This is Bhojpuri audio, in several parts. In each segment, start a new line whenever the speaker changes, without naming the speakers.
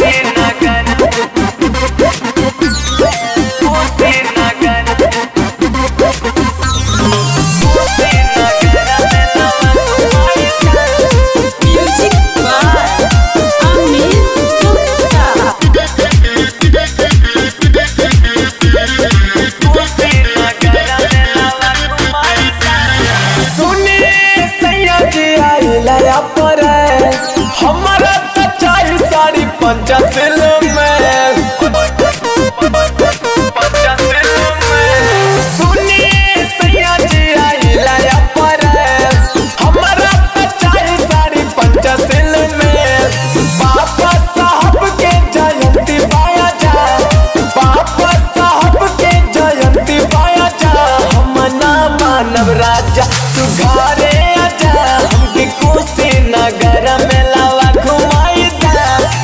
Music by Amin Gupta.
सुने सैया जी आई लया पर हमारा तो चाही साड़ी पंचासिल में सुने सैया जी आई लया पर हमारा तो चाही साड़ी पंचासिल में बाबा साहब के जयंती पाया जा बाबा साहब के जयंती पाया जा हम ना मानव राजा तू घरे आजा हमके कोसी नगर में लावा घुमाई दा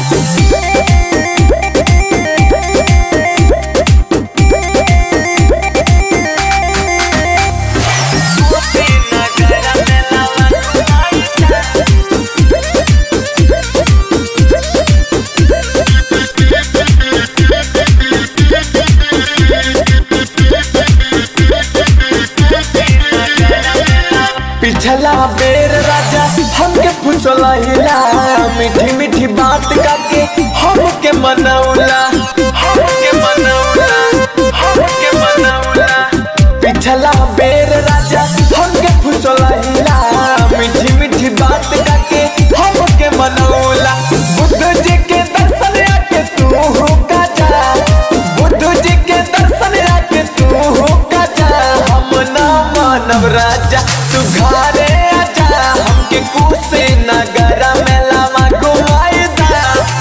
पिछला बेर राजा हमके फुसलहिला मीठी मीठी बात करके हमके मनौला हमके मनौला हमके मनौला पिछला बेर राजा हमके फुसलहिला मीठी मीठी बात करके हमके मनौला बुद्ध जी के दर्शन आके तू का जा बुद्ध जी के दर्शन आके तू का जा हम ना मानव राजा तू घरे आजा हमके कुसे नगर में लावा घुमाई दा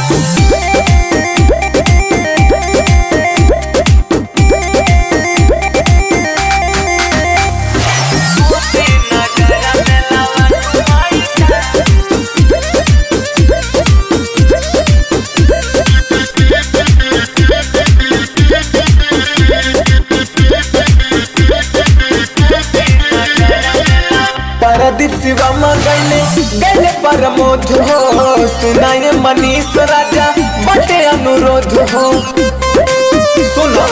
परदीप शिवम गैले गैले परमोध हो सुनाए मनीष राजा बटे अनुरोध हो सुनो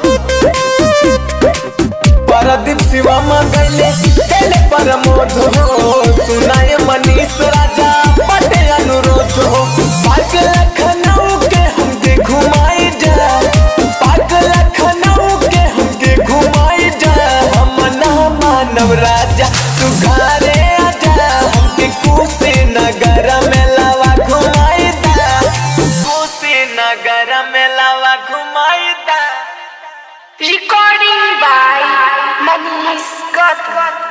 परदीप शिवम गैले गैले परमोध हो सुनाए मनीष राजा बटे अनुरोध हो पार्क लखनऊ के हमके घुमाई जा पार्क लखनऊ के हमके घुमाई जा हम ना मानव राजा तू घरे आजा हमके कुसे नगर में लावा घुमाई दा कुसे नगर में लावा घुमाई दा
Recording by Manish Gautam.